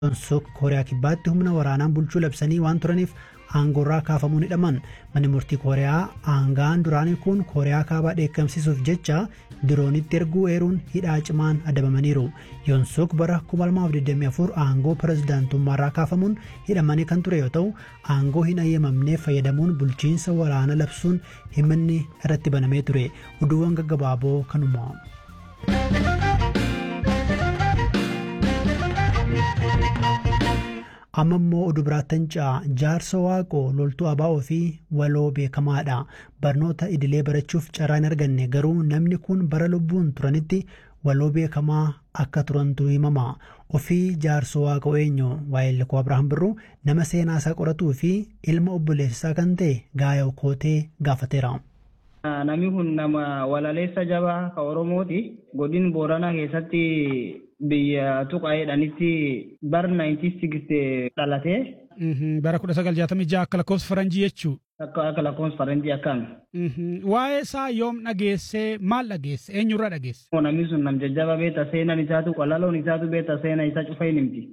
Sok Kooriyaa Kibbaatti humna waraanaan bulchuu labsanii waan turaniif aangoorraa kaafamuun hidhaman manni murtii Kooriyaa aangaan duraanii kun Kooriyaa kaabaa dheekkamsiisuuf jecha diroonitti erguu eeruun hidhaa cimaan adabamaniiru. Yoonsuk bara 2024 aangoo pirezidaantummaarraa kaafamuun hidhamanii kan ture yoo ta'u aangoo hin ayyamamneef fayyadamuun bulchiinsa waraana labsuun himanni irratti banamee ture. Oduuwwan gaggabaaboo kanuma. amma immoo oduu biraattan ca'a jaarsa waaqoo loltuu abaa'oo fi waloo beekamaadha barnoota idilee barachuuf carraa hin arganne garuu namni kun bara lubbuun turanitti waloo beekamaa akka turantu himama ofii jaarsa waaqoo eenyu waa'ee likoo abrahaam birruu nama seenaa isaa qoratuu fi ilma obboleessisaa kan ta'e gaayoo kootee gaafateera. Namni kun nama walaleessa jabaa ka Oromooti. Godin Booranaa keessatti biyya tuqaa'eedhanitti bara 1960 dhalate. Bara 1966 akka lakkoofsa faranjii jechuu. Akka akka lakkoofsa faranjii akkami. Waa'ee isaa yoom dhageesse maal dhageesse eenyurraa dhageesse. Namni sun nam jajjaba beeta seenan isaatu qalaloon isaatu beeta seena isa cufa hin himti.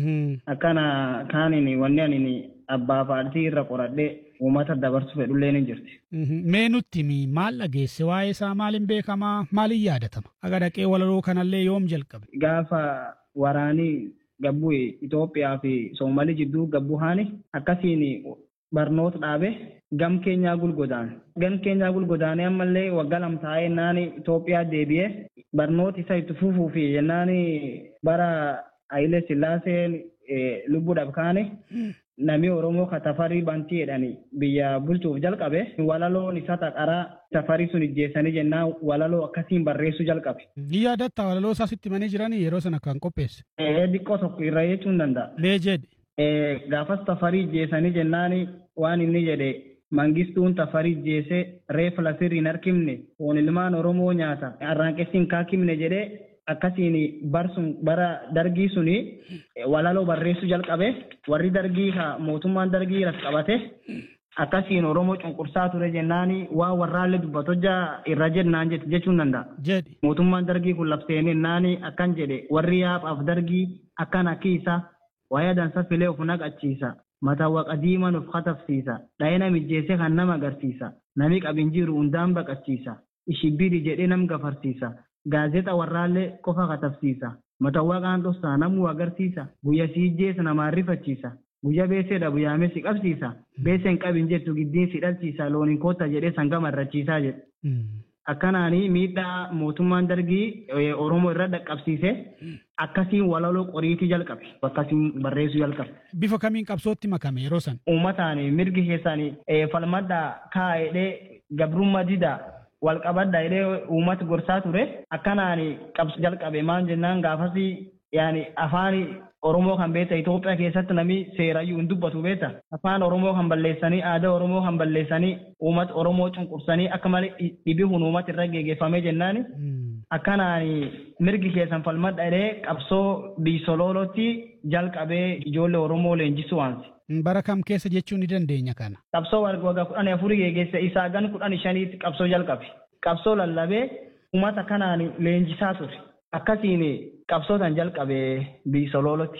Akkana kaanin wanni ani abbaa paartii irra qoradhee uummata dabarsu fedhullee ni jirti. Mee nutti maal dhageesse waa'ee isaa maaliin beekamaa maaliin yaadatama? Aga dhaqee walaloo kanallee yoom jalqabe? Gaafa waraanii gabbuu Itoophiyaa fi Soomalii jidduu gabbuu haani akkasiin barnoota dhaabe gam keenyaa gulgodaan. Gam keenyaa gulgodaanee ammallee waggaa lama taa'ee jennaan Itoophiyaa deebi'ee barnoota isa itti fufuu fi jennaan bara Hayilee Sillaaseen lubbuudhaaf kaane namni Oromoo ka tafarii bantii jedhani biyya bulchuuf jalqabe walaloon isa taqaraa tafarii sun ijjeessanii jennaan walaloo akkasiin barreessuu jalqabe. Ni yaadatta walaloo isaa sitti manee jiranii yeroo sana kan qopheesse. Xiqqoo tokko irra jechuun danda'a. Mee jedhe. Gaafas tafarii ijjeessanii jennaan waan inni jedhe mangistuun tafarii ijjeessee reefa lafirri hin harkifne foon ilmaan Oromoo nyaata arraanqessi hin kaakimne jedhee akkasiin barsun bara dargii suni walaloo barreessuu jalqabe warri dargii ka mootummaan dargii ras qabate akkasiin oromoo cunqursaa ture jennaani waa warraallee dubbatojja irra jennaan jette jechuun danda'a. Jedhi. Mootummaan dargii kun labseen jennaani akkan jedhe warri yaaphaaf dargii akkan akkiisa wayaa dansa filee of naqachiisa. Mataa waqa diiman of katafsiisa. Dhayina mijjeessee kan nama agarsiisa. Nami qabin jiru hundaan baqachiisa. Ishibbiri jedhee nam gafarsiisa. Gaazexa warraallee qofa katabsiisa. Matawaa qaan dhossaa namuu agarsiisa. Guyya si ijjeessa namaan rifachiisa. Guyya beeseedha guyyaamee si qabsiisa. Beeseen qabin jettu giddiin si dhalchiisa. Looniin kootta jedhee sangama irrachiisaa jedhe. Akkanaanii miidhaa mootummaan dargii Oromoo irra dhaqqabsiise akkasiin walaloo qoriitii jalqabe. Akkasiin barreessuu jalqabe. Bifa kamiin qabsootti makame yeroo sana? Uummataan mirgi keessanii falmadhaa kaa'edhee gabrummaa didaa wal qabadha jedhee uummata gorsaa ture akkanaan qabsu jalqabe maal jennaan gaafas yaani afaan Oromoo kan beekta Itoophiyaa keessatti namni seerayyuu hin dubbatu beekta afaan Oromoo kan balleessanii aadaa Oromoo kan balleessanii uummata Oromoo cunqursanii akka malee dhibii kun uummata irra geggeeffamee jennaan akkanaan mirgi keessan falmadha jedhee qabsoo biisoloolotti jalqabee ijoollee Oromoo leenjisuu waansi. Bara kam keessa jechuu ni dandeenya kana? Qabsoo waggaa kudhan afurii geggeesse isaa gan kudhan shaniitti qabsoo jalqabe. Qabsoo lallabee uummata kanaan leenjisaa ture. Akkasiin qabsootan jalqabee biisoloolotti.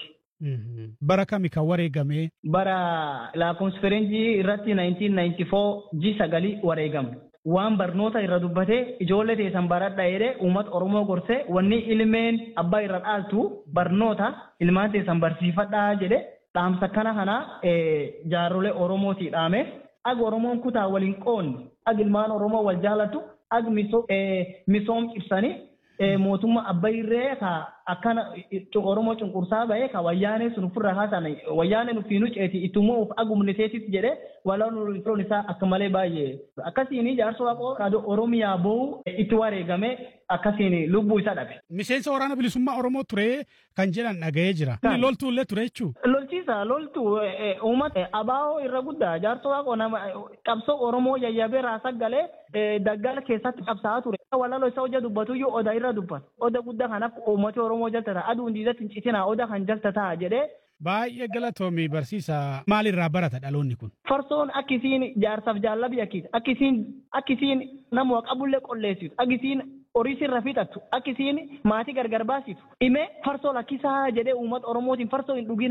Bara kami kan wareegame? Bara lakkoofsa faranjii irratti 1994 ji sagalii wareegame. Waan barnoota irra dubbatee ijoollee teessan baradha jedhee uummata Oromoo gorsee wanni ilmeen abbaa irra dhaaltu barnoota ilmaan teessan barsiifadhaa jedhee dhaamsa kana kana jaarrolee Oromootii dhaame ag Oromoon kutaa waliin qoonni ag ilmaan Oromoo wal jaalatu ag misoom cibsanii mootummaa abbayree ka akkana Oromoo cunqursaa bahee ka wayyaanee sun ofirra haasan wayyaanee nufiinu ceeti ittummoo of agumniteetis jedhee walaan firoon isaa akka malee baay'ee akkasiin jaarsa waaqoo kaadoo Oromiyaa boo'u itti wareegame akkasiin lubbuu isaa dhabe. Miseensa waraana bilisummaa Oromoo ture kan jedhan dhaga'ee jira. Inni loltuu illee ture jechuu. Lolchiisa loltuu uummata abaa'oo irra guddaa jaarsa waaqoo nama qabsoo Oromoo yayyabee raasaa galee daggala keessatti qabsaa'aa ture. Walaloo isa hojja dubbatu iyyuu oda irra dubbata. Oda guddaa kan akka uummata Oromoo jaltata aduun diidatti hin citinaa oda kan jaltataa jedhee Baay'ee galatoomii barsiisa maalirraa barata dhaloonni kun? Farsoon akkisiin jaarsaaf jaallabii akkisi akkisiin akkisiin nama qabullee qolleessitu akkisiin horii sirra fixattu akkisiin maatii gargar baasitu dhimee farsoo lakkisaa jedhee uummata oromootiin farsoo hin dhugina